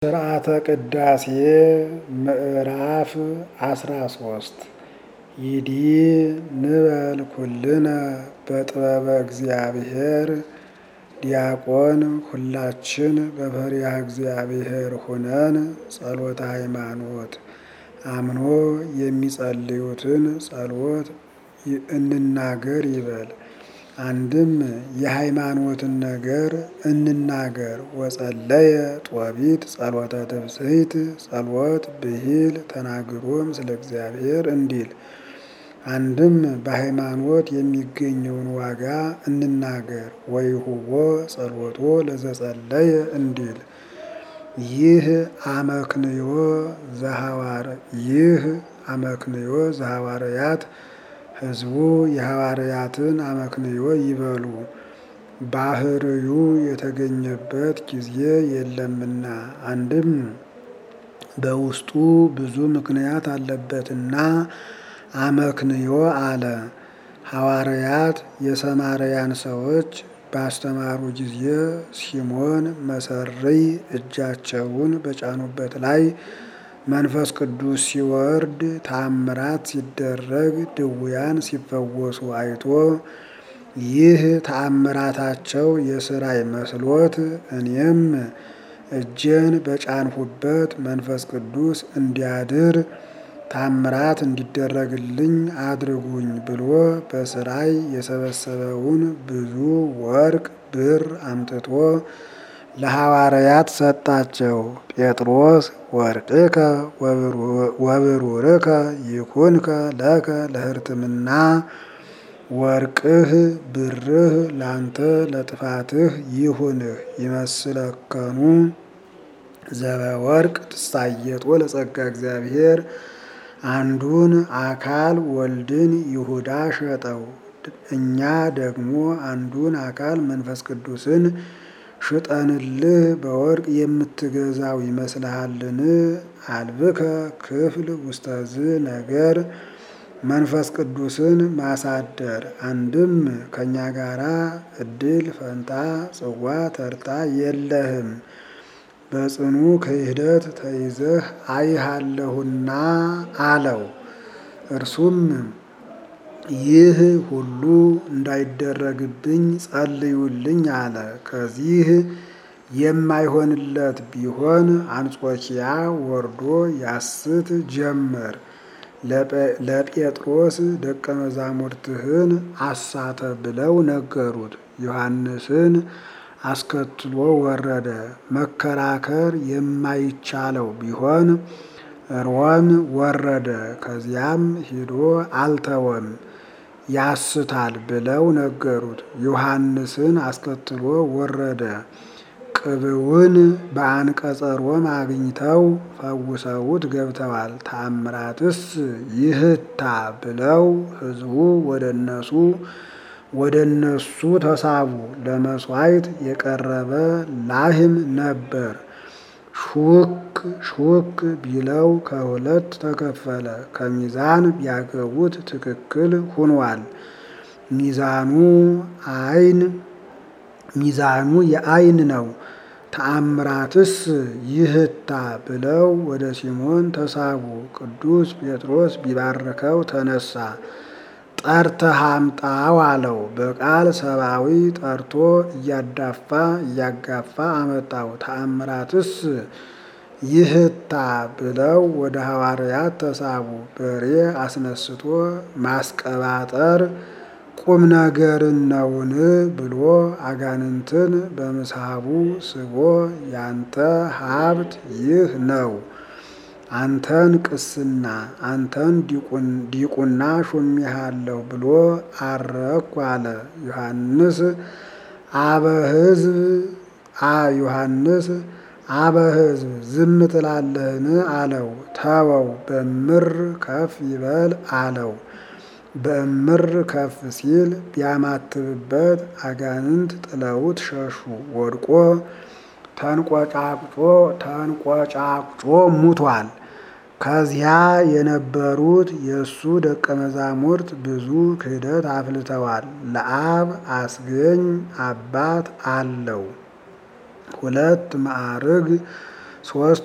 ስርዓተ ቅዳሴ ምዕራፍ አስራ ሶስት ይዲ ንበል ኩልነ በጥበበ እግዚአብሔር ዲያቆን ሁላችን በፈሪሃ እግዚአብሔር ሁነን ጸሎተ ሃይማኖት አምኖ የሚጸልዩትን ጸሎት እንናገር ይበል። አንድም የሃይማኖትን ነገር እንናገር። ወጸለየ ጦቢት ጸሎተ ትብስሕት ጸሎት ብሂል ተናግሮም ስለ እግዚአብሔር እንዲል። አንድም በሃይማኖት የሚገኘውን ዋጋ እንናገር። ወይሁቦ ጸሎቶ ለዘጸለየ እንዲል። ይህ አመክንዮ ዘሐዋር ይህ አመክንዮ ዘሐዋርያት ሕዝቡ የሐዋርያትን አመክንዮ ይበሉ። ባህርዩ የተገኘበት ጊዜ የለምና አንድም በውስጡ ብዙ ምክንያት አለበትና አመክንዮ አለ። ሐዋርያት የሰማርያን ሰዎች ባስተማሩ ጊዜ ሲሞን መሰረይ እጃቸውን በጫኑበት ላይ መንፈስ ቅዱስ ሲወርድ ተአምራት ሲደረግ ድውያን ሲፈወሱ አይቶ ይህ ተአምራታቸው የስራይ መስሎት እኔም እጄን በጫንሁበት መንፈስ ቅዱስ እንዲያድር ታምራት እንዲደረግልኝ አድርጉኝ ብሎ በስራይ የሰበሰበውን ብዙ ወርቅ ብር አምጥቶ ለሐዋርያት ሰጣቸው። ጴጥሮስ ወርቅከ ወብሩርከ ይኩንከ ለከ ለሕርትምና ወርቅህ ብርህ ላንተ ለጥፋትህ ይሁንህ ይመስለከኑ ዘበወርቅ ትሳየጦ ለጸጋ እግዚአብሔር አንዱን አካል ወልድን ይሁዳ ሸጠው። እኛ ደግሞ አንዱን አካል መንፈስ ቅዱስን ሽጠንልህ በወርቅ የምትገዛው ይመስልሃልን? አልብከ ክፍል ውስተዝ ነገር መንፈስ ቅዱስን ማሳደር አንድም ከእኛ ጋራ እድል ፈንታ ጽዋ ተርታ የለህም። በጽኑ ክህደት ተይዘህ አይሃለሁና አለው። እርሱም ይህ ሁሉ እንዳይደረግብኝ ጸልዩልኝ አለ። ከዚህ የማይሆንለት ቢሆን አንጾኪያ ወርዶ ያስት ጀመር። ለጴጥሮስ ደቀ መዛሙርትህን አሳተ ብለው ነገሩት። ዮሐንስን አስከትሎ ወረደ። መከራከር የማይቻለው ቢሆን ሮም ወረደ። ከዚያም ሂዶ አልተወም ያስታል ብለው ነገሩት። ዮሐንስን አስከትሎ ወረደ። ቅብውን በአንቀጸ ሮም አግኝተው ፈውሰውት ገብተዋል። ታምራትስ ይህታ ብለው ሕዝቡ ወደ እነሱ ወደ እነሱ ተሳቡ። ለመሥዋዕት የቀረበ ላህም ነበር። ሹክ ሹክ ቢለው ከሁለት ተከፈለ። ከሚዛን ቢያገቡት ትክክል ሁኗል። ሚዛኑ አይን ሚዛኑ የአይን ነው። ተአምራትስ ይህታ ብለው ወደ ሲሞን ተሳቡ። ቅዱስ ጴጥሮስ ቢባርከው ተነሳ። ጠርተህ አምጣው አለው። በቃል ሰብአዊ ጠርቶ እያዳፋ እያጋፋ አመጣው። ተአምራትስ ይህታ ብለው ወደ ሐዋርያት ተሳቡ። በሬ አስነስቶ ማስቀባጠር ቁም ነገርን ነውን ብሎ አጋንንትን በምስሐቡ ስቦ ያንተ ሀብት ይህ ነው፣ አንተን ቅስና አንተን ዲቁና ሾሜሃለሁ ብሎ አረኩ አለ። ዮሐንስ አበ ሕዝብ አ ዮሐንስ አበ ሕዝብ ዝም ትላለህን አለው። ተወው በምር ከፍ ይበል አለው። በእምር ከፍ ሲል ቢያማትብበት አጋንንት ጥለውት ሸሹ። ወድቆ ተንቆጫቁጮ ተንቆጫቁጮ ሙቷል። ከዚያ የነበሩት የእሱ ደቀ መዛሙርት ብዙ ክህደት አፍልተዋል። ለአብ አስገኝ አባት አለው። ሁለት ማዕርግ ሶስት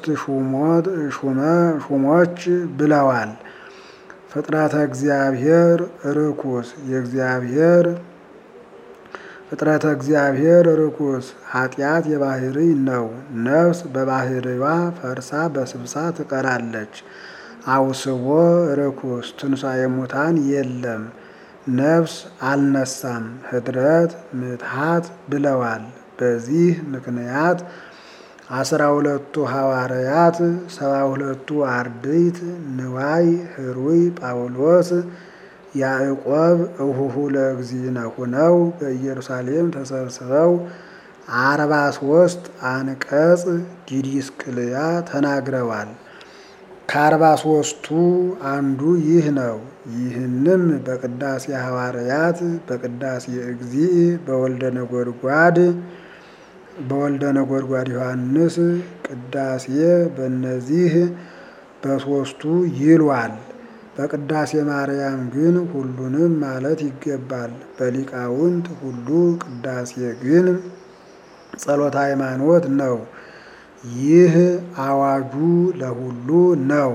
ሹሞች ብለዋል። ፍጥረተ እግዚአብሔር ርኩስ የእግዚአብሔር ፍጥረተ እግዚአብሔር ርኩስ ኃጢአት የባህሪ ነው። ነፍስ በባህሪዋ ፈርሳ በስብሳ ትቀራለች። አውስቦ ርኩስ ትንሣኤ ሙታን የለም። ነፍስ አልነሳም ህድረት ምትሃት ብለዋል። በዚህ ምክንያት አስራ ሁለቱ ሐዋርያት ሰባ ሁለቱ አርድእት ንዋይ ህሩይ ጳውሎስ ያዕቆብ እሁሁ ለእግዚእነ ሁነው በኢየሩሳሌም ተሰብስበው አርባ ሶስት አንቀጽ ዲዲስቅልያ ተናግረዋል። ከአርባ ሶስቱ አንዱ ይህ ነው። ይህንም በቅዳሴ ሐዋርያት በቅዳሴ እግዚእ በወልደ ነጎድጓድ በወልደ ነጎድጓድ ዮሐንስ ቅዳሴ በእነዚህ በሶስቱ ይሏል። በቅዳሴ ማርያም ግን ሁሉንም ማለት ይገባል። በሊቃውንት ሁሉ ቅዳሴ ግን ጸሎተ ሃይማኖት ነው። ይህ አዋጁ ለሁሉ ነው።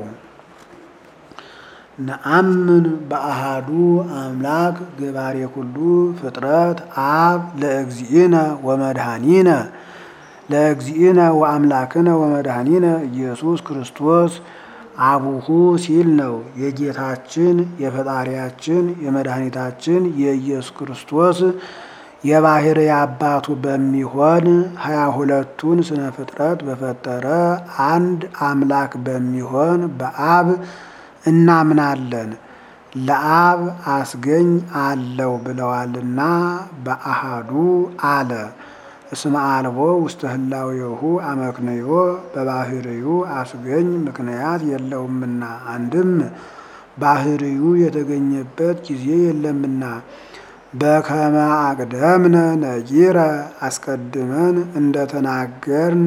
ነአምን በአሃዱ አምላክ ገባሬ ኩሉ ፍጥረት አብ ለእግዚእነ ወመድኃኒነ ለእግዚእነ ወአምላክነ ወመድኃኒነ ኢየሱስ ክርስቶስ አቡሁ ሲል ነው። የጌታችን የፈጣሪያችን የመድኃኒታችን የኢየሱስ ክርስቶስ የባህሪ አባቱ በሚሆን ሀያ ሁለቱን ስነ ፍጥረት በፈጠረ አንድ አምላክ በሚሆን በአብ እናምናለን። ለአብ አስገኝ አለው ብለዋልና በአሃዱ አለ። እስመ አልቦ ውስተ ህላዌሁ አመክንዮ በባህርዩ አስገኝ ምክንያት የለውምና አንድም ባህርዩ የተገኘበት ጊዜ የለምና በከመ አቅደምነ ነጊረ አስቀድመን እንደተናገርን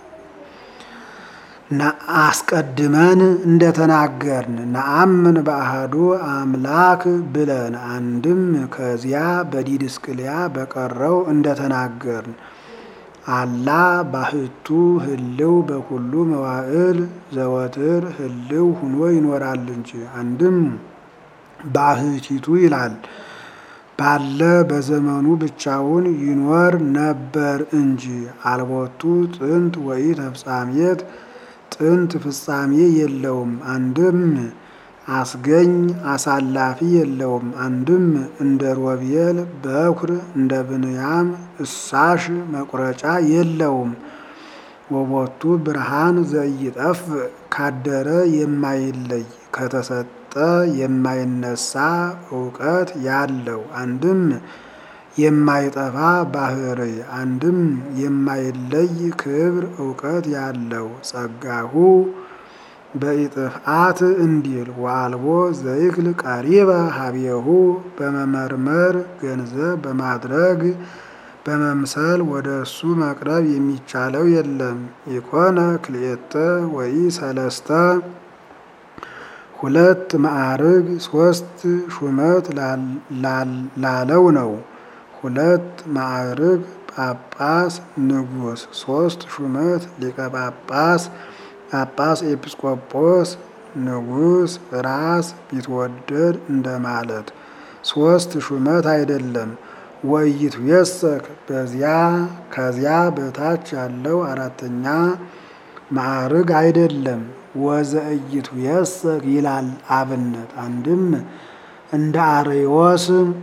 አስቀድመን እንደተናገርን ነአምን በአሃዱ አምላክ ብለን አንድም ከዚያ በዲድስቅልያ በቀረው እንደተናገርን አላ ባህቱ ህልው በኩሉ መዋዕል ዘወትር ህልው ሁኖ ይኖራል እንጂ አንድም ባህቲቱ ይላል ባለ በዘመኑ ብቻውን ይኖር ነበር እንጂ አልቦቱ ጥንት ወይ ተፍጻሜት ጥንት ፍጻሜ የለውም። አንድም አስገኝ አሳላፊ የለውም። አንድም እንደ ሮቤል በኩር እንደ ብንያም እሳሽ መቁረጫ የለውም። ወቦቱ ብርሃን ዘይጠፍ ካደረ የማይለይ ከተሰጠ የማይነሳ እውቀት ያለው አንድም የማይጠፋ ባህሪ አንድም የማይለይ ክብር እውቀት ያለው ጸጋሁ በኢጥፍአት እንዲል ወአልቦ ዘይክል ቀሪበ ሀቤሁ በመመርመር ገንዘብ በማድረግ በመምሰል ወደ እሱ መቅረብ የሚቻለው የለም። ኢኮነ ክልኤተ ወይ ሰለስተ ሁለት ማዕርግ ሶስት ሹመት ላለው ነው። ሁለት ማዕርግ ጳጳስ ንጉሥ፣ ሶስት ሹመት ሊቀ ጳጳስ ጳጳስ ኤጲስቆጶስ ንጉሥ ራስ ቢትወደድ እንደማለት ሶስት ሹመት አይደለም። ወይቱ የሰክ በዚያ ከዚያ በታች ያለው አራተኛ ማዕርግ አይደለም። ወዘእይቱ የሰክ ይላል አብነት አንድም እንደ አርዮስ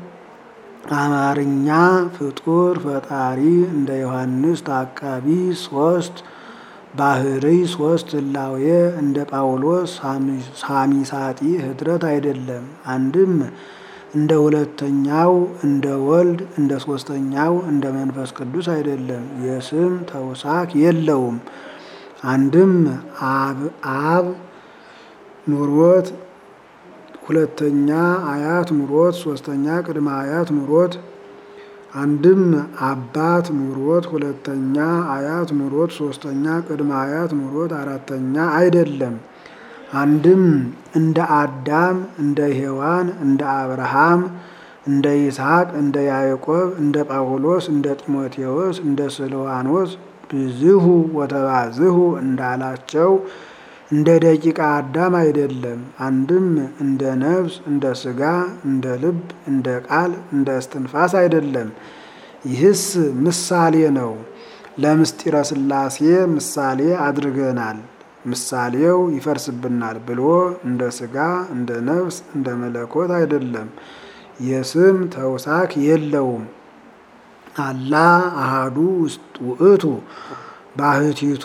አማርኛ ፍጡር ፈጣሪ እንደ ዮሐንስ ታቃቢ ሶስት ባህሪ ሶስት ህላዌ እንደ ጳውሎስ ሳሚሳጢ ህድረት አይደለም። አንድም እንደ ሁለተኛው እንደ ወልድ እንደ ሶስተኛው እንደ መንፈስ ቅዱስ አይደለም። የስም ተውሳክ የለውም። አንድም አብ አብ ኑሮት ሁለተኛ አያት ኑሮት ሶስተኛ ቅድመ አያት ኑሮት አንድም አባት ኑሮት ሁለተኛ አያት ኑሮት ሶስተኛ ቅድመ አያት ኑሮት አራተኛ አይደለም። አንድም እንደ አዳም እንደ ሔዋን እንደ አብርሃም እንደ ይስሐቅ እንደ ያዕቆብ እንደ ጳውሎስ እንደ ጢሞቴዎስ እንደ ስልዋኖስ ብዝሁ ወተባዝሁ እንዳላቸው እንደ ደቂቃ አዳም አይደለም። አንድም እንደ ነፍስ፣ እንደ ሥጋ፣ እንደ ልብ፣ እንደ ቃል፣ እንደ እስትንፋስ አይደለም። ይህስ ምሳሌ ነው። ለምስጢረ ሥላሴ ምሳሌ አድርገናል። ምሳሌው ይፈርስብናል ብሎ እንደ ሥጋ፣ እንደ ነፍስ፣ እንደ መለኮት አይደለም። የስም ተውሳክ የለውም። አላ አሃዱ ውእቱ ባህቲቱ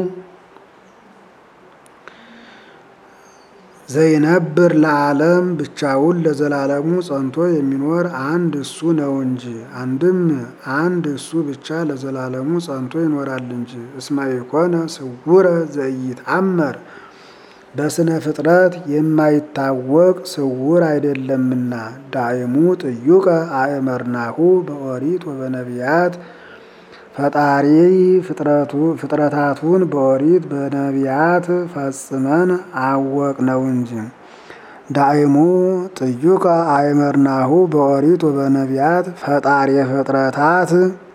ዘይነብር ለዓለም ብቻውን ለዘላለሙ ጸንቶ የሚኖር አንድ እሱ ነው እንጂ። አንድም አንድ እሱ ብቻ ለዘላለሙ ጸንቶ ይኖራል እንጂ። እስመ ኢኮነ ስውረ ዘኢይትአመር በስነ ፍጥረት የማይታወቅ ስውር አይደለምና። ዳይሙ ጥዩቀ አእመርናሁ በኦሪት ወበነቢያት ፈጣሪ ፍጥረታቱን በኦሪት በነቢያት ፈጽመን አወቅ ነው እንጂ። ዳይሙ ጥዩቀ አእመርናሁ በኦሪት ወበነቢያት ፈጣሪ ፍጥረታት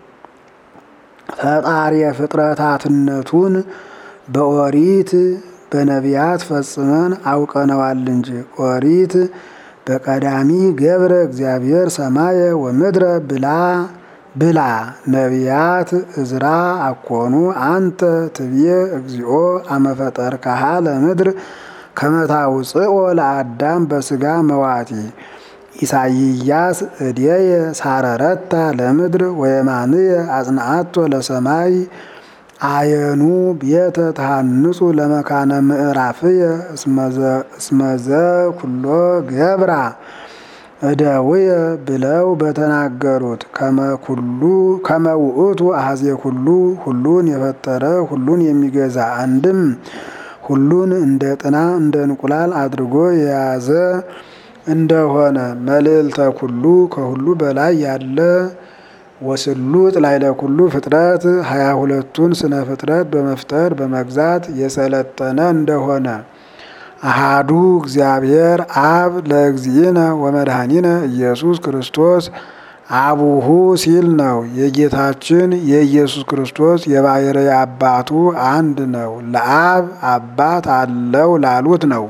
ፈጣሪ ፍጥረታትነቱን በኦሪት በነቢያት ፈጽመን አውቀነዋል እንጂ። ኦሪት በቀዳሚ ገብረ እግዚአብሔር ሰማየ ወምድረ ብላ ብላ ነቢያት እዝራ አኮኑ አንተ ትብዬ እግዚኦ አመፈጠርካሃ ለምድር ከመታውፅኦ ለአዳም በስጋ መዋቲ ኢሳይያስ እድየ ሳረረታ ለምድር ወየማንየ አጽንዓቶ ለሰማይ አየኑ ቤተ ተሃንጹ ለመካነ ምዕራፍየ እስመዘ ኩሎ ገብራ እደውየ ብለው በተናገሩት ከመኩሉ ከመውእቱ አሐዜ ኩሉ ሁሉን የፈጠረ ሁሉን የሚገዛ አንድም ሁሉን እንደ ጥና እንደ እንቁላል አድርጎ የያዘ እንደሆነ መልዕልተ ኩሉ ከሁሉ በላይ ያለ ወስሉጥ ላዕለ ኩሉ ፍጥረት ሀያ ሁለቱን ስነ ፍጥረት በመፍጠር በመግዛት የሰለጠነ እንደሆነ አሃዱ እግዚአብሔር አብ ለእግዚእነ ወመድኃኒነ ኢየሱስ ክርስቶስ አቡሁ ሲል ነው። የጌታችን የኢየሱስ ክርስቶስ የባሕርይ አባቱ አንድ ነው። ለአብ አባት አለው ላሉት ነው።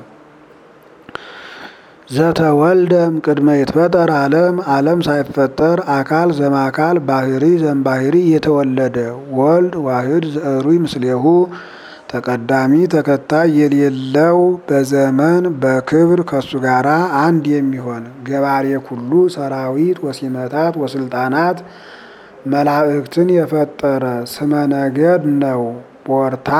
ዘተወልደም ቅድመ ይትፈጠር ዓለም ዓለም ሳይፈጠር አካል ዘማካል ባህሪ ዘምባህሪ የተወለደ ወልድ ዋህድ ዘእሩይ ምስሌሁ ተቀዳሚ ተከታይ የሌለው በዘመን በክብር ከሱ ጋር አንድ የሚሆን ገባሬ ኩሉ ሰራዊት ወሲመታት ወስልጣናት መላእክትን የፈጠረ ስመ ነገድ ነው። ቦርታ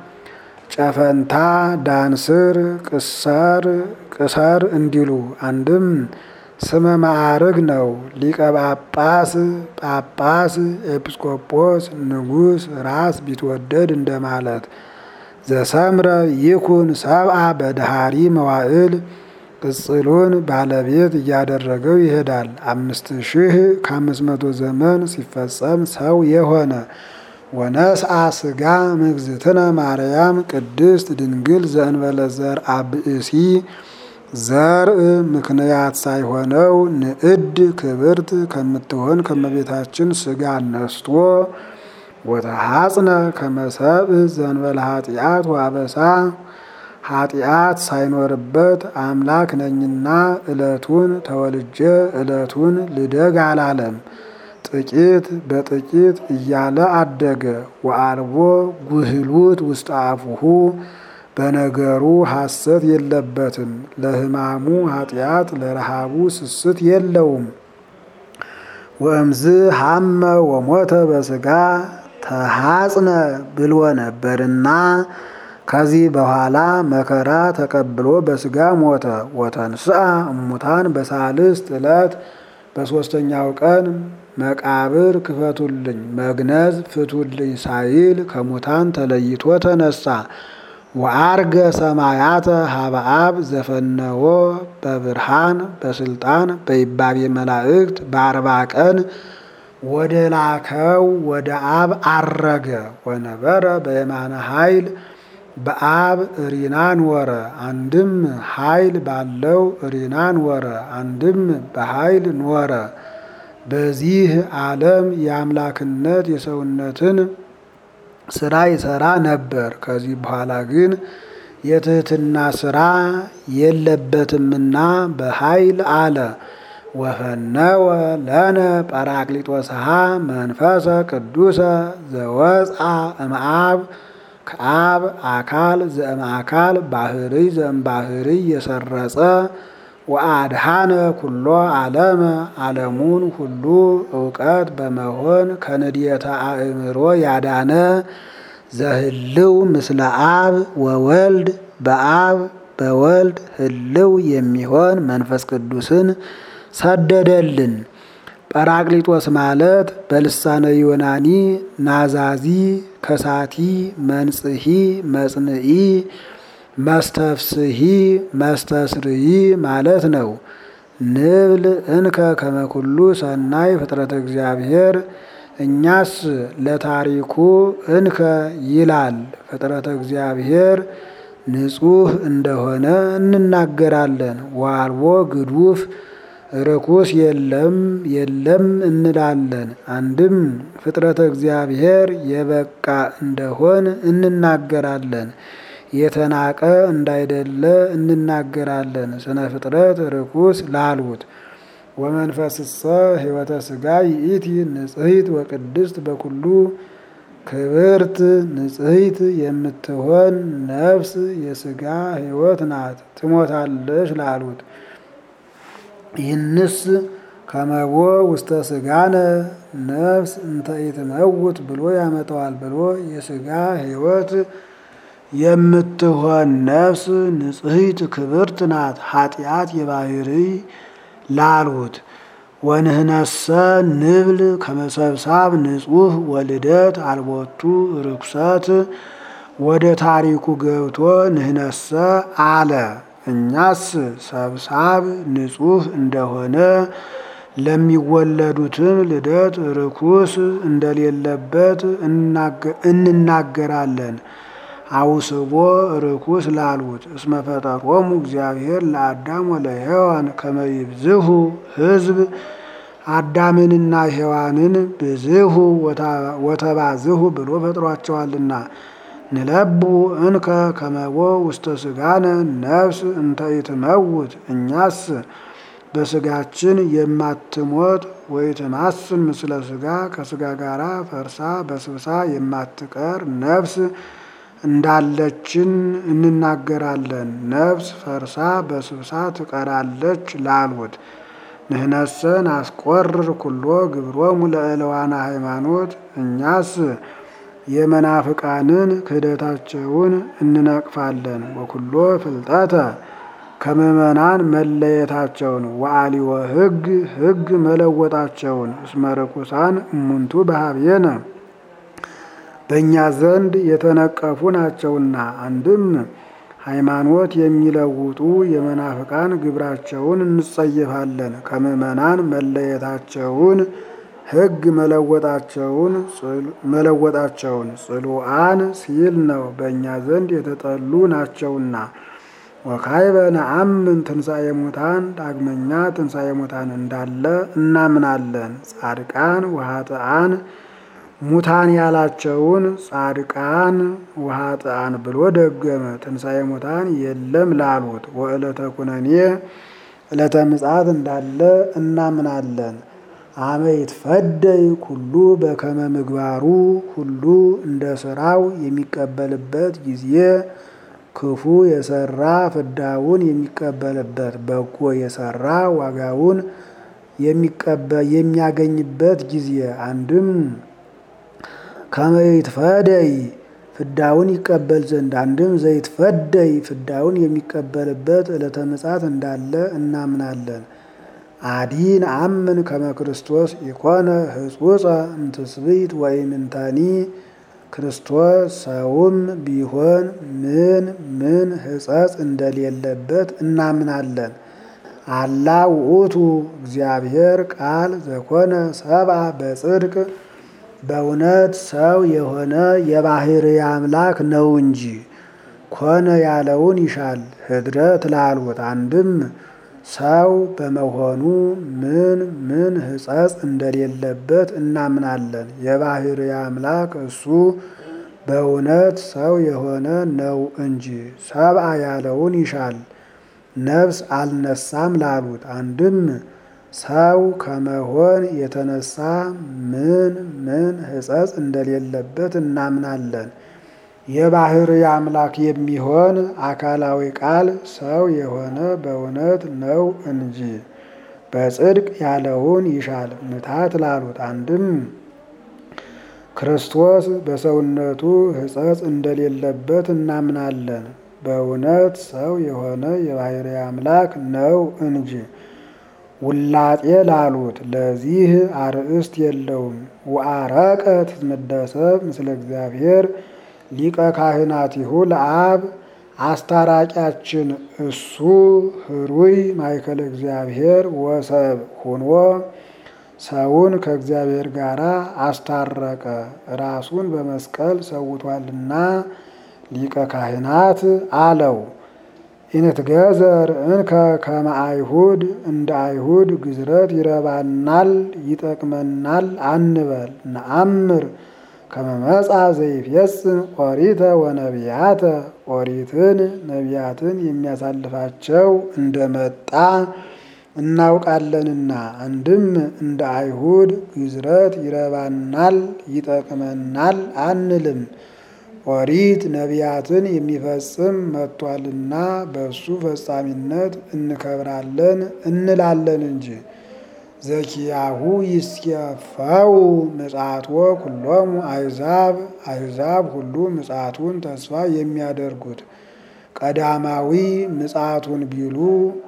ጨፈንታ ዳንስር ቅሰር ቅሰር እንዲሉ አንድም ስመ ማዕርግ ነው። ሊቀ ጳጳስ ጳጳስ ኤጲስቆጶስ ንጉሥ ራስ ቢትወደድ እንደማለት ዘሰምረ ይኩን ሰብአ በድሃሪ መዋዕል ቅጽሉን ባለቤት እያደረገው ይሄዳል። አምስት ሺህ ከአምስት መቶ ዘመን ሲፈጸም ሰው የሆነ ወነስአ ስጋ ምግዝእትነ ማርያም ቅድስት ድንግል ዘእንበለ ዘርአ ብእሲ ዘርእ ምክንያት ሳይሆነው ንዕድ ክብርት ከምትሆን ከመቤታችን ስጋ ነስቶ ወተሐጽነ ከመሰብ ዘእንበለ ኃጢአት ወአበሳ ኃጢአት ሳይኖርበት አምላክ ነኝና ዕለቱን ተወልጄ ዕለቱን ልደግ አላለም። ጥቂት በጥቂት እያለ አደገ። ወአልቦ ጉህሉት ውስጥ አፉሁ በነገሩ ሐሰት የለበትም። ለሕማሙ ኃጢአት ለረሃቡ ስስት የለውም። ወእምዝ ሐመ ወሞተ በስጋ ተሐጽነ ብሎ ነበርና ከዚህ በኋላ መከራ ተቀብሎ በስጋ ሞተ። ወተንስአ እሙታን በሳልስት ዕለት በሦስተኛው ቀን መቃብር ክፈቱልኝ መግነዝ ፍቱልኝ ሳይል ከሙታን ተለይቶ ተነሳ። ወአርገ ሰማያተ ሀበአብ ዘፈነዎ በብርሃን በስልጣን በይባቤ መላእክት በአርባ ቀን ወደ ላከው ወደ አብ አረገ። ወነበረ በየማነ ኃይል በአብ እሪናን ወረ አንድም ኃይል ባለው እሪናን ወረ አንድም በኃይል ኖረ። በዚህ ዓለም የአምላክነት የሰውነትን ስራ ይሰራ ነበር። ከዚህ በኋላ ግን የትህትና ስራ የለበትምና በኃይል አለ ወፈነወ ለነ ጰራቅሊጦስሃ መንፈሰ ቅዱሰ ዘወፅአ እምአብ ከአብ አካል ዘእምአካል ባህርይ ዘእምባህርይ የሰረጸ ወአድሃነ ኩሎ ዓለመ ዓለሙን ሁሉ እውቀት በመሆን ከንድየተ አእምሮ ያዳነ ዘህልው ምስለ አብ ወወልድ በአብ በወልድ ህልው የሚሆን መንፈስ ቅዱስን ሰደደልን። ጰራቅሊጦስ ማለት በልሳነ ዮናኒ ናዛዚ፣ ከሳቲ፣ መንጽሂ፣ መጽንዒ፣ መስተፍስሂ፣ መስተስርይ ማለት ነው። ንብል እንከ ከመኩሉ ሰናይ ፍጥረት እግዚአብሔር እኛስ ለታሪኩ እንከ ይላል ፍጥረተ እግዚአብሔር ንጹሕ እንደሆነ እንናገራለን። ዋልቦ ግዱፍ ርኩስ የለም የለም እንላለን። አንድም ፍጥረተ እግዚአብሔር የበቃ እንደሆን እንናገራለን። የተናቀ እንዳይደለ እንናገራለን። ስነ ፍጥረት ርኩስ ላሉት ወመንፈስሰ ሕይወተ ሥጋ ይእቲ ንጽሕት ወቅድስት በኩሉ ክብርት ንጽሕት የምትሆን ነፍስ የሥጋ ሕይወት ናት፣ ትሞታለች ላሉት ይህንስ ከመቦ ውስተ ሥጋነ ነፍስ እንተ ኢትመውት ብሎ ያመጣዋል ብሎ የሥጋ ሕይወት የምትሆን ነፍስ ንጽሕት ክብርት ናት፣ ኃጢአት የባህርይ ላሉት ወንህነሰ ንብል ከመሰብሳብ ንጹሕ ወልደት አልቦቱ ርኩሰት ወደ ታሪኩ ገብቶ ንህነሰ አለ። እኛስ ሰብሳብ ንጹሕ እንደሆነ ለሚወለዱትም ልደት ርኩስ እንደሌለበት እንናገራለን። አውስቦ ርኩስ ላሉት እስመ ፈጠሮሙ እግዚአብሔር ለአዳም ወለሔዋን ከመ ይብዝሑ ሕዝብ አዳምንና ሔዋንን ብዝሑ ወተባዝሑ ብሎ ፈጥሯቸዋልና። ንለቡ እንከ ከመቦ ውስተ ሥጋነ ነፍስ እንተ ኢትመውት እኛስ በሥጋችን የማትሞት ወይትማስን ምስለ ሥጋ ከሥጋ ጋራ ፈርሳ በስብሳ የማትቀር ነፍስ እንዳለችን እንናገራለን። ነፍስ ፈርሳ በስብሳ ትቀራለች ላሉት ንህነሰን አስቆርር ኩሎ ግብሮሙ ለእለዋና ሃይማኖት እኛስ የመናፍቃንን ክህደታቸውን እንነቅፋለን። ወኩሎ ፍልጠተ ከምእመናን መለየታቸውን ወአሊወ ሕግ ሕግ መለወጣቸውን እስመ ርኩሳን እሙንቱ በሀብየነ በእኛ ዘንድ የተነቀፉ ናቸውና። አንድም ሃይማኖት የሚለውጡ የመናፍቃን ግብራቸውን እንጸየፋለን። ከምእመናን መለየታቸውን ሕግ መለወጣቸውን መለወጣቸውን ጽሉአን ሲል ነው። በእኛ ዘንድ የተጠሉ ናቸውና። ወካይበ ነአምን ትንሣኤ ሙታን ዳግመኛ ትንሣኤ ሙታን እንዳለ እናምናለን። ጻድቃን ወኃጥአን ሙታን ያላቸውን ጻድቃን ወኃጥአን ብሎ ደገመ። ትንሣኤ ሙታን የለም ላሉት ወዕለተ ኩነኔ ዕለተ ምጽአት እንዳለ እናምናለን። አመ ይትፈደይ ኩሉ በከመ ምግባሩ ሁሉ እንደ ስራው የሚቀበልበት ጊዜ ክፉ የሰራ ፍዳውን የሚቀበልበት፣ በጎ የሰራ ዋጋውን የሚያገኝበት ጊዜ አንድም ከመ ይትፈደይ ፍዳውን ይቀበል ዘንድ አንድም ዘይትፈደይ ፍዳውን የሚቀበልበት ዕለተ ምጽአት እንዳለ እናምናለን። አዲን አምን ከመ ክርስቶስ ኢኮነ ህጹጸ እምትስብእት ወኢምንተኒ ክርስቶስ ሰውም ቢሆን ምን ምን ሕጸጽ እንደሌለበት እናምናለን። አላ ውእቱ እግዚአብሔር ቃል ዘኮነ ሰብአ በጽድቅ በእውነት ሰው የሆነ የባሕርይ አምላክ ነው እንጂ ኮነ ያለውን ይሻል ህድረት ላሉት አንድም ሰው በመሆኑ ምን ምን ሕጸጽ እንደሌለበት እናምናለን። የባሕርይ አምላክ እሱ በእውነት ሰው የሆነ ነው እንጂ ሰብአ ያለውን ይሻል ነፍስ አልነሳም ላሉት አንድም ሰው ከመሆን የተነሳ ምን ምን ሕጸጽ እንደሌለበት እናምናለን። የባሕርይ አምላክ የሚሆን አካላዊ ቃል ሰው የሆነ በእውነት ነው እንጂ በጽድቅ ያለውን ይሻል ምታት ላሉት አንድም ክርስቶስ በሰውነቱ ሕጸጽ እንደሌለበት እናምናለን። በእውነት ሰው የሆነ የባሕርይ አምላክ ነው እንጂ ውላጤ ላሉት ለዚህ አርእስት የለውም። ወአረቀ ትትመደሰብ ምስለ እግዚአብሔር ሊቀ ካህናቲሁ ለአብ አስታራቂያችን እሱ ህሩይ ማእከለ እግዚአብሔር ወሰብ ሆኖ ሰውን ከእግዚአብሔር ጋር አስታረቀ። ራሱን በመስቀል ሰውቷልና ሊቀ ካህናት አለው። ኢንትገዘር እንከ ከመ አይሁድ እንደ አይሁድ ግዝረት ይረባናል ይጠቅመናል አንበል። ነአምር ከመ መጻ ዘይፌጽም ኦሪተ ወነቢያተ ኦሪትን ነቢያትን የሚያሳልፋቸው እንደመጣ እናውቃለንና አንድም እንደ አይሁድ ግዝረት ይረባናል ይጠቅመናል አንልም። ኦሪት ነቢያትን የሚፈጽም መጥቷልና በእሱ ፈጻሚነት እንከብራለን እንላለን እንጂ ዘኪያሁ ይስየፈው ምጽአትወ ኩሎሙ አሕዛብ አሕዛብ ሁሉ ምጽአቱን ተስፋ የሚያደርጉት ቀዳማዊ ምጽአቱን ቢሉ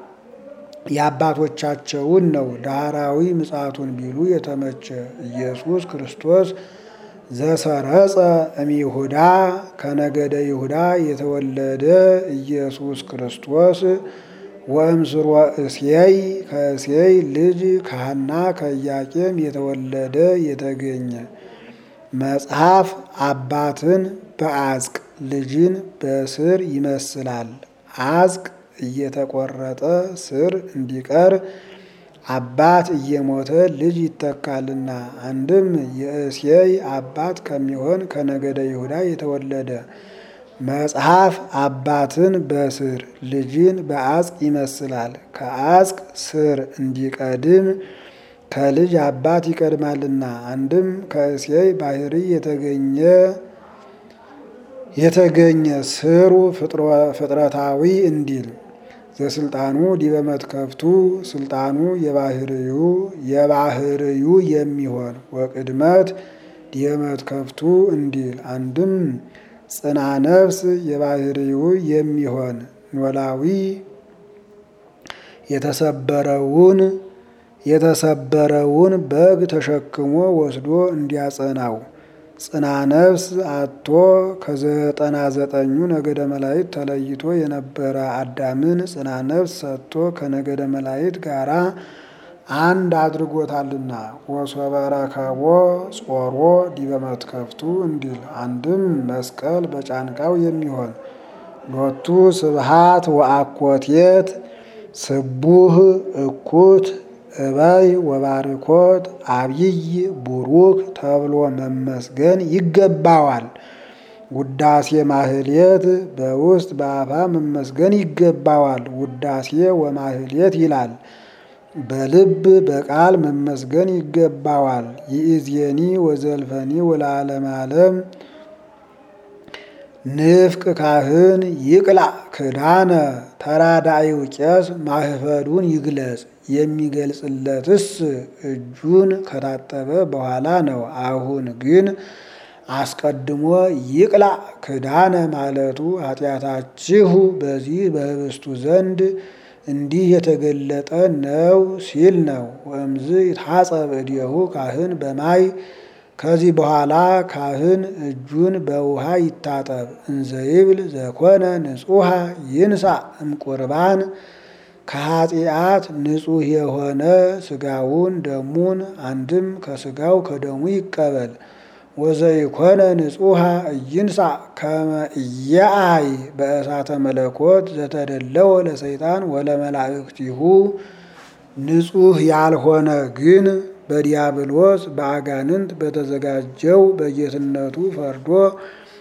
የአባቶቻቸውን ነው። ዳህራዊ ምጽአቱን ቢሉ የተመቸ ኢየሱስ ክርስቶስ ዘሰረጸ እምይሁዳ ከነገደ ይሁዳ የተወለደ ኢየሱስ ክርስቶስ ወእምስርወ እሴይ ከእሴይ ልጅ ከሐና ከኢያቄም የተወለደ የተገኘ መጽሐፍ አባትን በአዝቅ ልጅን በስር ይመስላል። አዝቅ እየተቆረጠ ስር እንዲቀር አባት እየሞተ ልጅ ይተካልና። አንድም የእሴይ አባት ከሚሆን ከነገደ ይሁዳ የተወለደ መጽሐፍ አባትን በስር ልጅን በአዝቅ ይመስላል። ከአዝቅ ስር እንዲቀድም ከልጅ አባት ይቀድማልና። አንድም ከእሴይ ባሕርይ የተገኘ የተገኘ ስሩ ፍጥረታዊ እንዲል ዘስልጣኑ ዲበ መትከፍቱ ስልጣኑ የባሕርዩ የባሕርዩ የሚሆን ወቅድመት ዲበ መትከፍቱ እንዲል አንድም ጽና ነፍስ የባሕርዩ የሚሆን ኖላዊ የተሰበረውን የተሰበረውን በግ ተሸክሞ ወስዶ እንዲያጸናው ጽና ነፍስ አቶ ከዘጠና ዘጠኙ ነገደ መላእክት ተለይቶ የነበረ አዳምን ጽና ነፍስ ሰጥቶ ከነገደ መላእክት ጋራ አንድ አድርጎታልና ወሶበ ረከቦ ጾሮ ዲበ መትከፍቱ እንዲል አንድም መስቀል በጫንቃው የሚሆን ሎቱ ስብሃት ወአኮቴት ስቡህ እኩት እበይ ወባርኮት አብይ ቡሩክ ተብሎ መመስገን ይገባዋል። ውዳሴ ማህሌት በውስጥ በአፋ መመስገን ይገባዋል። ውዳሴ ወማህሌት ይላል። በልብ በቃል መመስገን ይገባዋል። ይእዜኒ ወዘልፈኒ ወለዓለመ ዓለም ንፍቅ ካህን ይቅላዕ ክዳነ ተራዳኢው ቄስ ማህፈዱን ይግለጽ። የሚገልጽለትስ እጁን ከታጠበ በኋላ ነው። አሁን ግን አስቀድሞ ይቅላዕ ክዳነ ማለቱ ኃጢአታችሁ በዚህ በህብስቱ ዘንድ እንዲህ የተገለጠ ነው ሲል ነው። ወእምዝ ይታጸብ እዴሁ ካህን በማይ ከዚህ በኋላ ካህን እጁን በውሃ ይታጠብ። እንዘይብል ዘኮነ ንጹሐ ይንሳ እምቁርባን ከኃጢአት ንጹሕ የሆነ ስጋውን ደሙን አንድም ከስጋው ከደሙ ይቀበል። ወዘይኮነ ንጹሐ እይንሳ ከመ ኢየአይ በእሳተ መለኮት ዘተደለወ ለሰይጣን ወለመላእክቲሁ ንጹሕ ያልሆነ ግን በዲያብሎስ በአጋንንት በተዘጋጀው በጌትነቱ ፈርዶ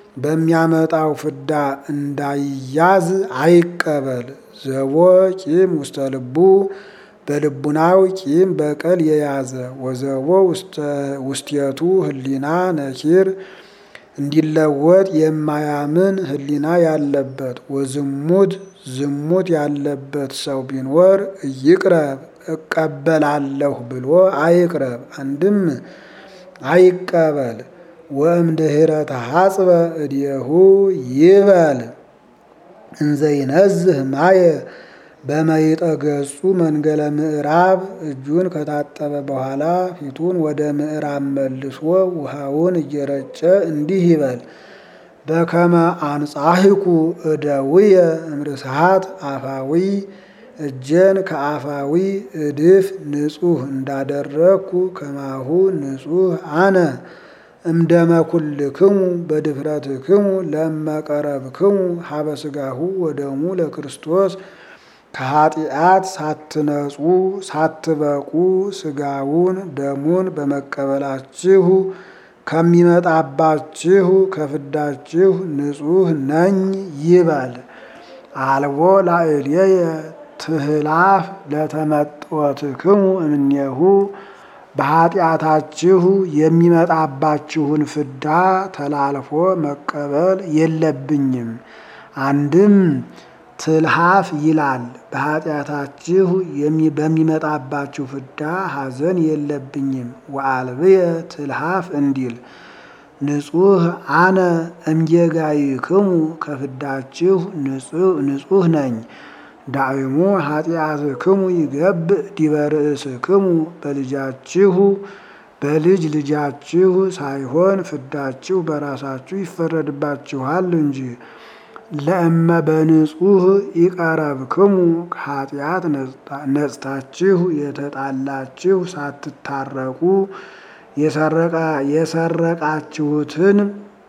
በሚያመጣው ፍዳ እንዳይያዝ አይቀበል። ዘቦ ቂም ውስተ ልቡ በልቡናው ቂም በቀል የያዘ ወዘቦ ውስቴቱ ህሊና ነኪር እንዲለወጥ የማያምን ህሊና ያለበት ወዝሙት ዝሙት ያለበት ሰው ቢኖር ይቅረብ እቀበላለሁ ብሎ አይቅረብ። አንድም አይቀበል። ወእምድኅረ ተሐጽበ እዴሁ ይበል እንዘይነዝህ ማየ በመይጠ ገጹ መንገለ ምዕራብ እጁን ከታጠበ በኋላ ፊቱን ወደ ምዕራብ መልሶ ውሃውን እየረጨ እንዲህ ይበል። በከመ አንጻሕኩ እደውየ እምርስሃት አፋዊ እጄን ከአፋዊ እድፍ ንጹሕ እንዳደረግኩ ከማሁ ንጹሕ አነ እምደመኩልክሙ በድፍረትክሙ ለመቀረብክሙ ሀበ ሥጋሁ ወደሙ ለክርስቶስ ከኃጢአት ሳትነጹ ሳትበቁ ሥጋውን ደሙን በመቀበላችሁ ከሚመጣባችሁ ከፍዳችሁ ንጹሕ ነኝ ይበል። አልቦ ላዕሌየ ትህላፍ ለተመጥወትክሙ እምኔሁ በኃጢአታችሁ የሚመጣባችሁን ፍዳ ተላልፎ መቀበል የለብኝም። አንድም ትልሃፍ ይላል። በኃጢአታችሁ በሚመጣባችሁ ፍዳ ሐዘን የለብኝም። ወአልብየ ትልሃፍ እንዲል ንጹሕ አነ እምጌጋይክሙ ከፍዳችሁ ንጹሕ ነኝ። ዳዕሙ ኃጢአትክሙ ይገብእ ዲበ ርእስክሙ በልጃችሁ በልጅ ልጃችሁ ሳይሆን ፍዳችሁ በራሳችሁ ይፈረድባችኋል እንጂ። ለእመ በንጹሕ ይቀረብክሙ ከኃጢአት ነጽታችሁ የተጣላችሁ ሳትታረቁ የሰረቃችሁትን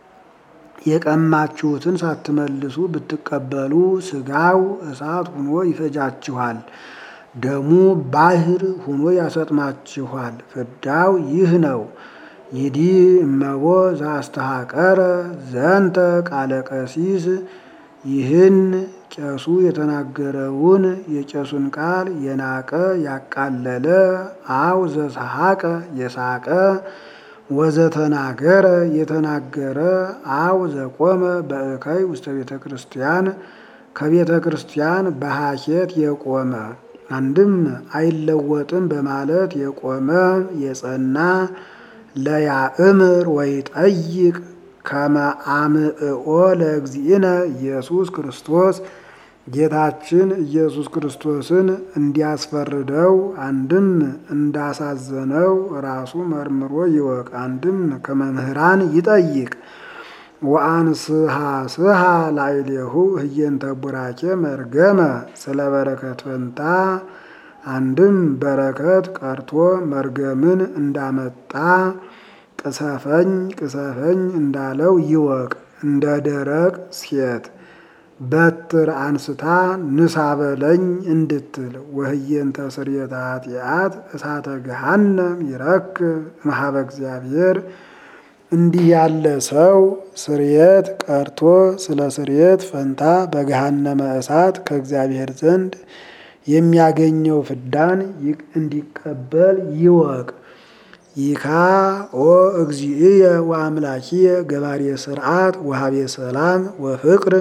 የቀማችሁትን ሳትመልሱ ብትቀበሉ ሥጋው እሳት ሁኖ ይፈጃችኋል፣ ደሙ ባሕር ሁኖ ያሰጥማችኋል። ፍዳው ይህ ነው። ይዲ እመቦ ዘአስተሐቀረ ዘንተ ቃለ ቀሲስ ይህን ቄሱ የተናገረውን የቄሱን ቃል የናቀ ያቃለለ አው ዘሰሐቀ የሳቀ ወዘተናገረ የተናገረ አው ዘቆመ በእከይ ውስተ ቤተ ክርስቲያን ከቤተ ክርስቲያን በሐኬት የቆመ አንድም አይለወጥም በማለት የቆመ የጸና ለያእምር ወይ ጠይቅ ከመ አምዕኦ ለእግዚእነ ኢየሱስ ክርስቶስ ጌታችን ኢየሱስ ክርስቶስን እንዲያስፈርደው አንድም እንዳሳዘነው ራሱ መርምሮ ይወቅ። አንድም ከመምህራን ይጠይቅ። ወአንስሃ ስሃ ላዕሌሁ ህየንተ ቡራኬ መርገመ ስለ በረከት ፈንታ አንድም በረከት ቀርቶ መርገምን እንዳመጣ ቅሰፈኝ ቅሰፈኝ እንዳለው ይወቅ። እንደ ደረቅ ሴት በትር አንስታ ንሳ በለኝ እንድትል ወህየንተ ስርየተ ኃጢአት እሳተ ገሃነም ይረክብ እምኀበ እግዚአብሔር። እንዲህ ያለ ሰው ስርየት ቀርቶ ስለ ስርየት ፈንታ በገሃነመ እሳት ከእግዚአብሔር ዘንድ የሚያገኘው ፍዳን እንዲቀበል ይወቅ። ይካ ኦ እግዚእየ ወአምላኪየ ገባሬ ስርዓት ወሀቤ ሰላም ወፍቅር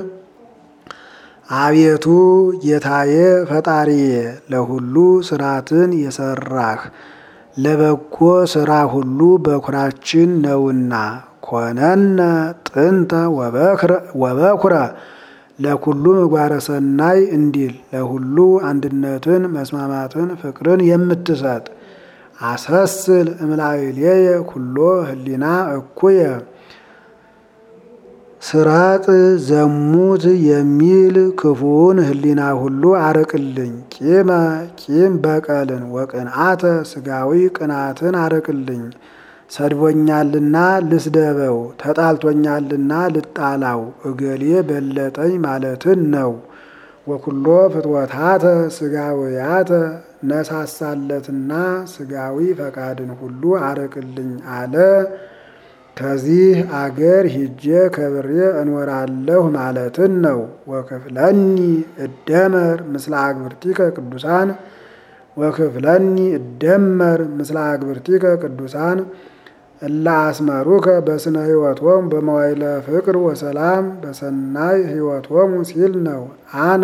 አቤቱ ጌታዬ ፈጣሪዬ ለሁሉ ስርዓትን የሰራህ ለበጎ ስራ ሁሉ በኩራችን ነውና ኮነነ ጥንተ ወበኩረ ለኩሉ ምግባረ ሰናይ እንዲል ለሁሉ አንድነትን መስማማትን ፍቅርን የምትሰጥ አሰስል እምላዕሌየ ኩሎ ህሊና እኩየ ስራጥ ዘሙት የሚል ክፉውን ህሊና ሁሉ አርቅልኝ። ቂመ ቂም በቀልን ወቅንአተ ስጋዊ ቅናትን አርቅልኝ። ሰድቦኛልና ልስደበው፣ ተጣልቶኛልና ልጣላው፣ እገሌ በለጠኝ ማለትን ነው። ወኩሎ ፍትወታተ ስጋውያተ ነሳሳለትና ስጋዊ ፈቃድን ሁሉ አርቅልኝ አለ። ከዚህ አገር ሂጄ ከብሬ እኖራለሁ ማለትን ነው። ወክፍለኒ እደመር ምስለ አግብርቲከ ቅዱሳን ወክፍለኒ እደመር ምስለ አግብርቲከ ቅዱሳን እለ አስመሩከ በስነ ሕይወቶሙ በመዋይለ ፍቅር ወሰላም በሰናይ ሕይወቶሙ ሲል ነው። አነ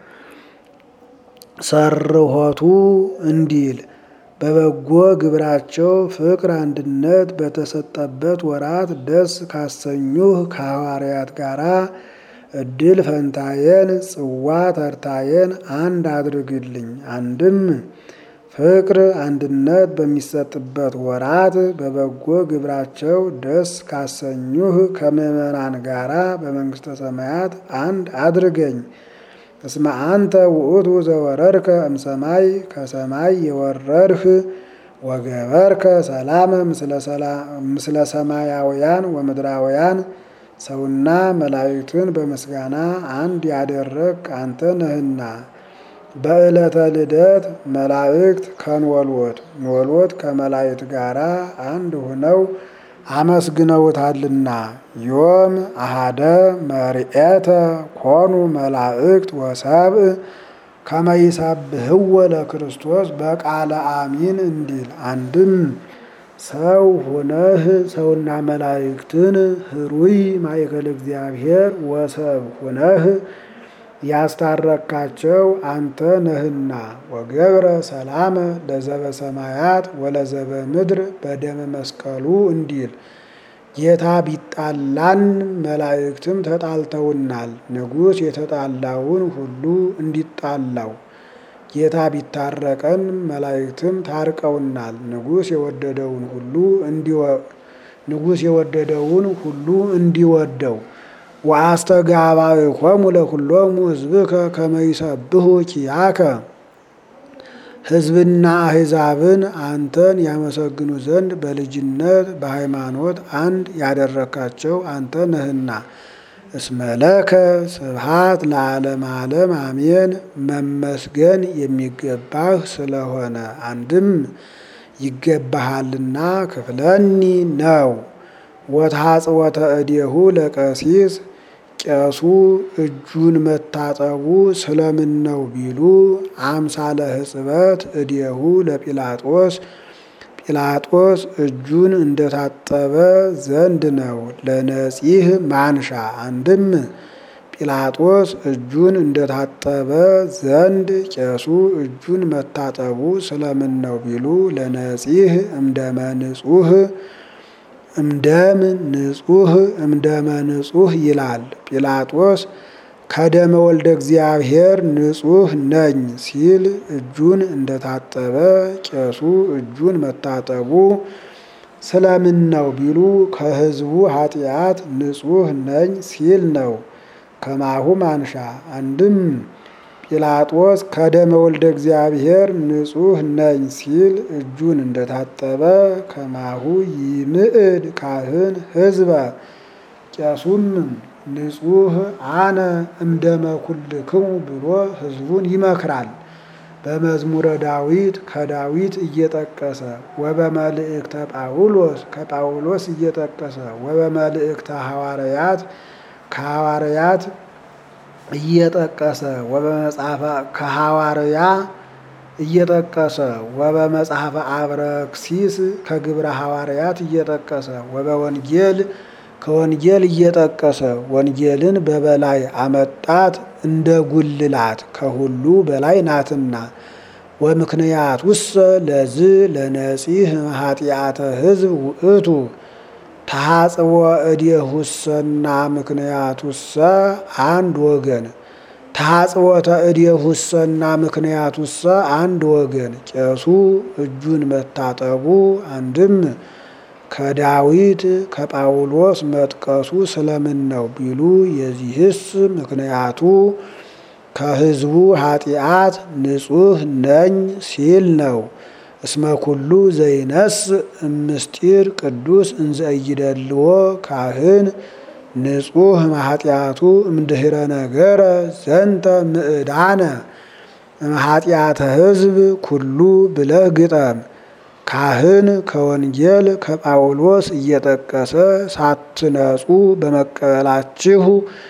ሰርሆቱ እንዲል በበጎ ግብራቸው ፍቅር አንድነት በተሰጠበት ወራት ደስ ካሰኙህ ከሐዋርያት ጋራ እድል ፈንታየን ጽዋ ተርታየን አንድ አድርግልኝ። አንድም ፍቅር አንድነት በሚሰጥበት ወራት በበጎ ግብራቸው ደስ ካሰኙህ ከምዕመናን ጋራ በመንግሥተ ሰማያት አንድ አድርገኝ። እስመ አንተ ውእቱ ዘወረድከ እምሰማይ ከሰማይ የወረድህ ወገበርከ ሰላመ ምስለ ሰማያውያን ወምድራውያን ሰውና መላእክትን በምስጋና አንድ ያደረግ አንተ ነህና። በዕለተ ልደት መላእክት ከንወልወት ንወልወት ከመላእክት ጋራ አንድ ሆነው አመስግነውታልና ዮም አሃደ መርኤተ ኮኑ መላእክት ወሰብእ ከመይሳብህወ ለክርስቶስ በቃለ አሚን እንዲል አንድም ሰው ሆነህ ሰውና መላእክትን ህሩይ ማእከለ እግዚአብሔር ወሰብ ሆነህ ያስታረካቸው አንተ ነህና። ወገብረ ሰላመ ለዘበ ሰማያት ወለዘበ ምድር በደመ መስቀሉ እንዲል ጌታ ቢጣላን መላእክትም ተጣልተውናል። ንጉሥ የተጣላውን ሁሉ እንዲጣላው ጌታ ቢታረቀን መላእክትም ታርቀውናል። ንጉሥ የወደደውን ሁሉ ንጉሥ የወደደውን ሁሉ እንዲወደው ወአስተጋባእኮሙ ለኩሎሙ ሕዝብከ ከመ ይሰብሑ ኪያከ ሕዝብና አሕዛብን አንተን ያመሰግኑ ዘንድ በልጅነት በሃይማኖት አንድ ያደረካቸው አንተ ነህና። እስመለከ ስብሃት ለዓለም ዓለም አሜን። መመስገን የሚገባህ ስለሆነ አንድም ይገባሃልና ክፍለኒ ነው። ወታጽወተ እዴሁ ለቀሲስ ቄሱ እጁን መታጠቡ ስለምን ነው ቢሉ አምሳለ ሕጽበት እዴሁ ለጲላጦስ ጲላጦስ እጁን እንደታጠበ ዘንድ ነው። ለነጺህ ማንሻ አንድም ጲላጦስ እጁን እንደታጠበ ዘንድ ቄሱ እጁን መታጠቡ ስለምን ነው ቢሉ ለነጺህ እምደመ ንጹህ እምደም ንጹህ እምደመ ንጹህ ይላል። ጲላጦስ ከደመ ወልደ እግዚአብሔር ንጹህ ነኝ ሲል እጁን እንደታጠበ ቄሱ እጁን መታጠቡ ስለምን ነው ቢሉ ከሕዝቡ ኃጢአት ንጹህ ነኝ ሲል ነው። ከማሁ ማንሻ አንድም ጲላጦስ ከደመ ወልደ እግዚአብሔር ንጹህ ነኝ ሲል እጁን እንደታጠበ ከማሁ ይምዕድ ካህን ሕዝበ ቄሱም ንጹህ አነ እምደመ ኩልክሙ ብሎ ሕዝቡን ይመክራል። በመዝሙረ ዳዊት ከዳዊት እየጠቀሰ ወበመልእክተ ጳውሎስ ከጳውሎስ እየጠቀሰ ወበመልእክተ ሐዋርያት ከሐዋርያት እየጠቀሰ ወበመጽሐፈ ከሐዋርያ እየጠቀሰ ወበመጽሐፈ አብረክሲስ ከግብረ ሐዋርያት እየጠቀሰ ወበወንጌል ከወንጌል እየጠቀሰ ወንጌልን በበላይ አመጣት እንደ ጉልላት ከሁሉ በላይ ናትና። ወምክንያት ውሰ ለዝ ለነጺህ ኃጢአተ ሕዝብ ውእቱ ተሐጽቦ እዴሁሰና ምክንያቱሰ አንድ ወገን ተሐጽቦተ እዴሁሰና ምክንያቱሰ አንድ ወገን ቄሱ እጁን መታጠቡ አንድም ከዳዊት ከጳውሎስ መጥቀሱ ስለምን ነው ቢሉ የዚህስ ምክንያቱ ከሕዝቡ ኃጢአት ንጹህ ነኝ ሲል ነው። እስመ ኩሉ ዘይነስ እምስጢር ቅዱስ እንዘ ኢይደልዎ ካህን ንጹህ ማኃጢአቱ እምድኅረ ነገረ ዘንተ ምዕዳነ እምኃጢአተ ሕዝብ ኩሉ ብለህ ግጠም። ካህን ከወንጌል ከጳውሎስ እየጠቀሰ ሳትነጹ በመቀበላችሁ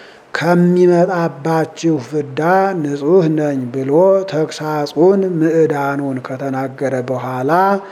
ከሚመጣባችሁ ፍዳ ንጹሕ ነኝ ብሎ ተግሳጹን ምዕዳኑን ከተናገረ በኋላ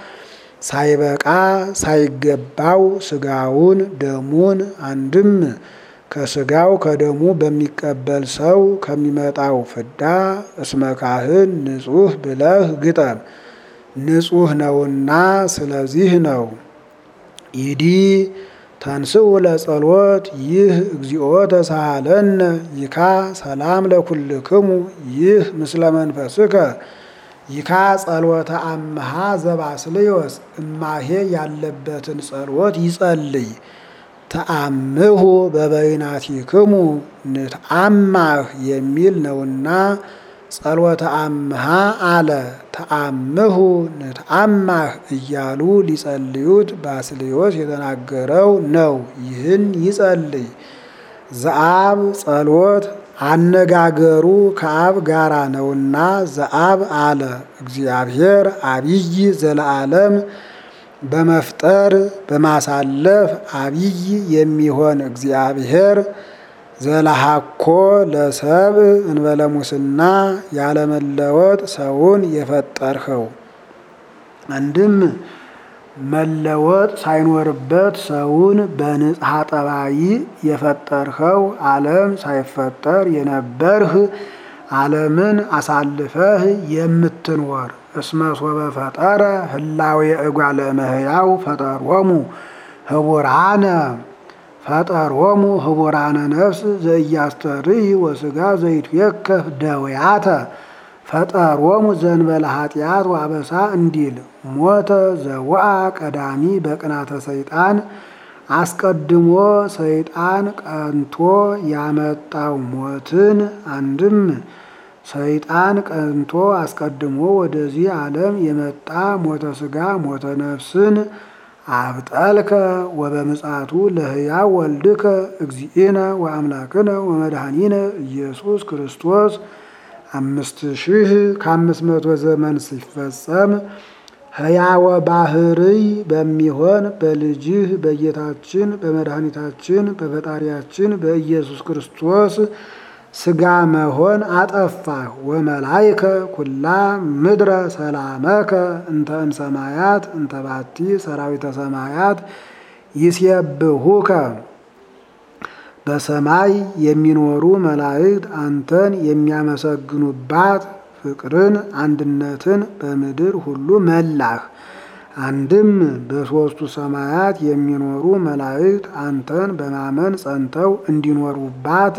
ሳይበቃ ሳይገባው ስጋውን ደሙን አንድም ከስጋው ከደሙ በሚቀበል ሰው ከሚመጣው ፍዳ እስመ ካህን ንጹሕ ብለህ ግጠም። ንጹሕ ነውና ስለዚህ ነው። ይዲ ተንስኡ ለጸሎት ይህ እግዚኦ ተሳሃለነ ይካ ሰላም ለኩልክሙ ይህ ምስለ መንፈስከ ይካ ጸሎተ አምሃ ዘባስልዮስ እማሄ ያለበትን ጸሎት ይጸልይ። ተአምሁ በበይናቲክሙ ንትአማህ የሚል ነውና ጸሎተ አምሃ አለ። ተአምሁ ንትአማህ እያሉ ሊጸልዩት ባስልዮስ የተናገረው ነው። ይህን ይጸልይ። ዘአብ ጸሎት አነጋገሩ ከአብ ጋራ ነውና ዘአብ አለ። እግዚአብሔር አብይ ዘለዓለም በመፍጠር በማሳለፍ አብይ የሚሆን እግዚአብሔር ዘለሃኮ ለሰብ እንበለ ሙስና ያለመለወጥ ሰውን የፈጠርኸው አንድም መለወጥ ሳይኖርበት ሰውን በንጽሐ ጠባይ የፈጠርኸው ዓለም ሳይፈጠር የነበርህ ዓለምን አሳልፈህ የምትኖር እስመ ሶበ ፈጠረ ህላዌ እጓለ እመሕያው ፈጠሮሙ ህቡራነ ፈጠሮሙ ህቡራነ ነፍስ ዘኢያስተርይ ወስጋ ዘይትዌከፍ ደውያተ ፈጠሮሙ ዘንበለ ኃጢአት ዋበሳ እንዲል ሞተ ዘወአ ቀዳሚ በቅናተ ሰይጣን አስቀድሞ ሰይጣን ቀንቶ ያመጣው ሞትን አንድም ሰይጣን ቀንቶ አስቀድሞ ወደዚህ ዓለም የመጣ ሞተ ስጋ ሞተ ነፍስን አብጠልከ ወበምጽአቱ ለሕያው ወልድከ እግዚእነ ወአምላክነ ወመድኃኒነ ኢየሱስ ክርስቶስ አምስት ሺህ ከአምስት መቶ ዘመን ሲፈጸም ሕያወ ባህርይ በሚሆን በልጅህ በጌታችን በመድኃኒታችን በፈጣሪያችን በኢየሱስ ክርስቶስ ስጋ መሆን አጠፋህ። ወመላይከ ኩላ ምድረ ሰላመከ እንተ እምሰማያት እንተ ባቲ ሰራዊተ ሰማያት ይሴብሁከ በሰማይ የሚኖሩ መላእክት አንተን የሚያመሰግኑባት ፍቅርን አንድነትን በምድር ሁሉ መላህ። አንድም በሦስቱ ሰማያት የሚኖሩ መላእክት አንተን በማመን ጸንተው እንዲኖሩባት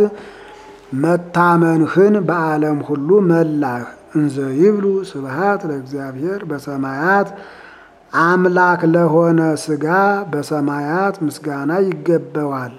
መታመንህን በዓለም ሁሉ መላህ። እንዘ ይብሉ ስብሃት ለእግዚአብሔር በሰማያት አምላክ ለሆነ ስጋ በሰማያት ምስጋና ይገባዋል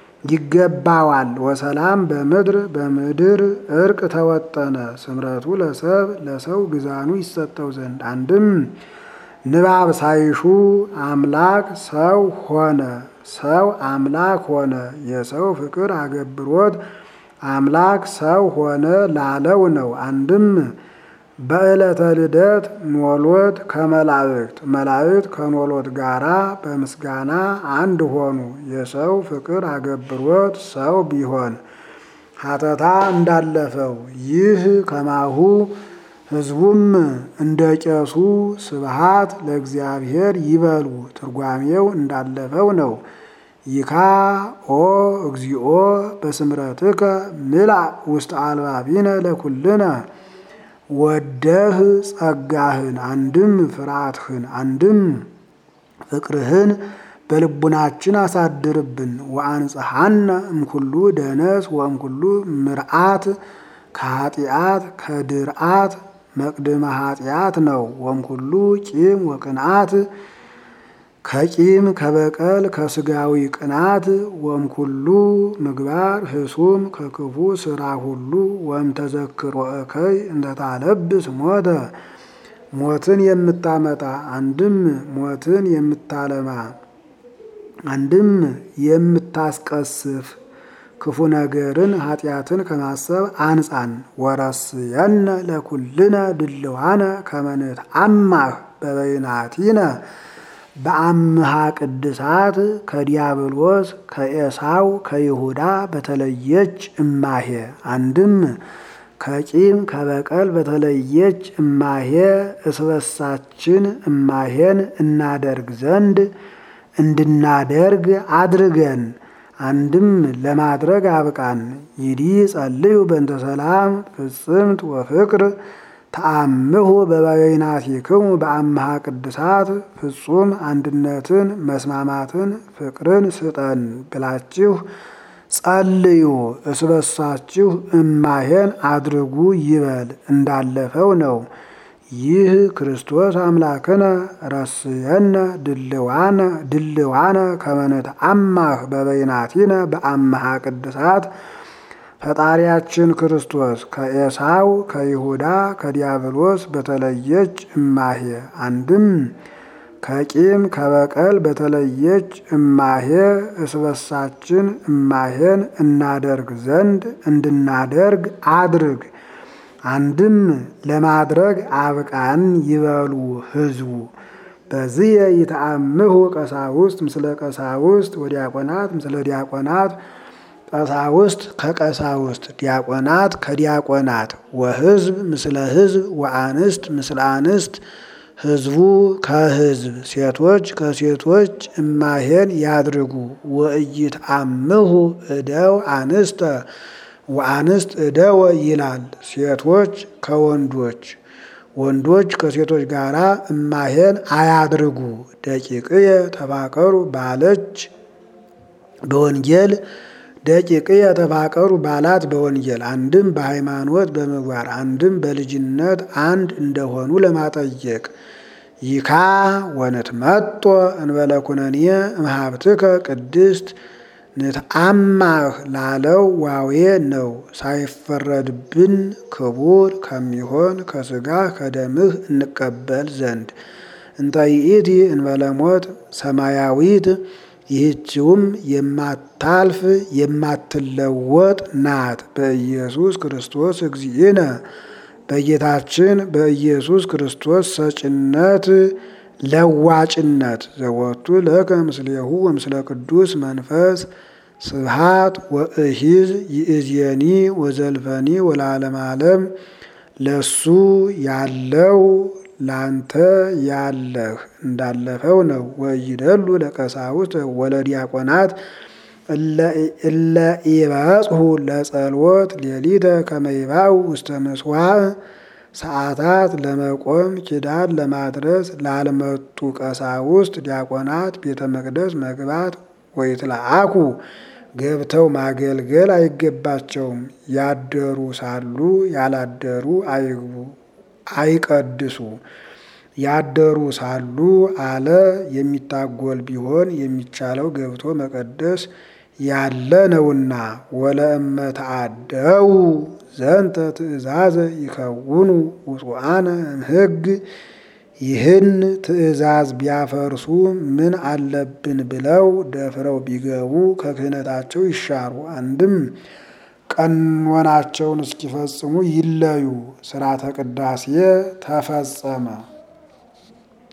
ይገባዋል። ወሰላም በምድር በምድር እርቅ ተወጠነ። ስምረቱ ለሰብ ለሰው ግዛኑ ይሰጠው ዘንድ አንድም ንባብ ሳይሹ አምላክ ሰው ሆነ፣ ሰው አምላክ ሆነ። የሰው ፍቅር አገብሮት አምላክ ሰው ሆነ ላለው ነው። አንድም በዕለተ ልደት ኖሎት ከመላእክት መላእክት ከኖሎት ጋራ በምስጋና አንድ ሆኑ። የሰው ፍቅር አገብሮት ሰው ቢሆን ሀተታ እንዳለፈው ይህ ከማሁ ሕዝቡም እንደ ቄሱ ስብሃት ለእግዚአብሔር ይበሉ ትርጓሜው እንዳለፈው ነው። ይካ ኦ እግዚኦ በስምረትከ ምልእ ውስጥ አልባቢነ ለኩልነ ወደህ ጸጋህን አንድም ፍርሃትህን አንድም ፍቅርህን በልቡናችን አሳድርብን። ወአንጽሐነ እምኩሉ ደነስ ወእምኩሉ ምርአት ከኃጢአት ከድርአት መቅድመ ኃጢአት ነው። ወእምኩሉ ቂም ወቅንአት ከቂም ከበቀል ከስጋዊ ቅናት ወእምኩሉ ምግባር ህሱም ከክፉ ስራ ሁሉ ወም ተዘክሮ እከይ እንደታለብስ ሞተ ሞትን የምታመጣ አንድም ሞትን የምታለማ አንድም የምታስቀስፍ ክፉ ነገርን ኃጢአትን ከማሰብ አንጻን። ወረስየነ ለኩልነ ድልዋነ ከመንት አማህ በበይናቲነ በአምሃ ቅድሳት ከዲያብሎስ ከኤሳው ከይሁዳ በተለየች እማሄ አንድም ከቂም ከበቀል በተለየች እማሄ እስበሳችን እማሄን እናደርግ ዘንድ እንድናደርግ አድርገን አንድም ለማድረግ አብቃን። ይዲ ጸልዩ በእንተ ሰላም ፍጽምት ወፍቅር ተአምሁ በበይናቲክሙ በአምሃ ቅድሳት ፍጹም አንድነትን መስማማትን ፍቅርን ስጠን ብላችሁ ጸልዩ። እስበሳችሁ እማሄን አድርጉ ይበል እንዳለፈው ነው። ይህ ክርስቶስ አምላክነ ረስየነ ድልዋነ ድልዋነ ከመነት አማህ በበይናቲነ በአምሃ ቅድሳት ፈጣሪያችን ክርስቶስ ከኤሳው ከይሁዳ ከዲያብሎስ በተለየች እማሄ አንድም ከቂም ከበቀል በተለየች እማሄ እስበሳችን እማሄን እናደርግ ዘንድ እንድናደርግ አድርግ። አንድም ለማድረግ አብቃን ይበሉ ሕዝቡ። በዚህ ይተአምሁ ቀሳውስት ምስለ ቀሳውስት ወዲያቆናት ምስለ ዲያቆናት ቀሳውስት ከቀሳውስት ዲያቆናት ከዲያቆናት ወሕዝብ ምስለ ሕዝብ ወአንስት ምስለ አንስት ሕዝቡ ከሕዝብ ሴቶች ከሴቶች እማሄን ያድርጉ። ወኢይትአምሁ እደው አንስተ ወአንስት እደወ ይላል። ሴቶች ከወንዶች ወንዶች ከሴቶች ጋር እማሄን አያድርጉ። ደቂቅየ ተፋቀሩ ባለች በወንጌል ደቂቅየ ተፋቀሩ ባላት በወንጌል አንድም በሃይማኖት በምግባር አንድም በልጅነት አንድ እንደሆኑ ለማጠየቅ ይካ ወንትመጦ እንበለ ኩነኔ እምሃብትከ ቅድስት ንትአማህ ላለው ዋዌ ነው። ሳይፈረድብን ክቡር ከሚሆን ከስጋህ ከደምህ እንቀበል ዘንድ እንተ ይእቲ እንበለ ሞት ሰማያዊት ይህችውም የማታልፍ የማትለወጥ ናት። በኢየሱስ ክርስቶስ እግዚእነ በጌታችን በኢየሱስ ክርስቶስ ሰጭነት ለዋጭነት ዘወቱ ለከ ምስሌሁ ወምስለ ቅዱስ መንፈስ ስብሃት ወእሂዝ ይእዜኒ ወዘልፈኒ ወለዓለመ ዓለም ለሱ ያለው ላንተ ያለህ እንዳለፈው ነው። ወይደሉ ለቀሳውስት ወለዲያቆናት እለ ኢበጽሑ ለጸልወት ሌሊተ ከመይባው ውስተ ምጽዋዕ ሰዓታት ለመቆም ኪዳን ለማድረስ ላልመጡ ቀሳውስት ዲያቆናት ቤተ መቅደስ መግባት ወይትለአኩ ገብተው ማገልገል አይገባቸውም። ያደሩ ሳሉ ያላደሩ አይግቡ አይቀድሱ። ያደሩ ሳሉ አለ የሚታጎል ቢሆን የሚቻለው ገብቶ መቀደስ ያለ ነውና። ወለእመ ተአደው ዘንተ ትእዛዘ ይከውኑ ውጹአነ እምሕግ ይህን ትእዛዝ ቢያፈርሱ ምን አለብን ብለው ደፍረው ቢገቡ ከክህነታቸው ይሻሩ። አንድም ቀኖናቸውን እስኪፈጽሙ ይለዩ። ሥርዓተ ቅዳሴ ተፈጸመ።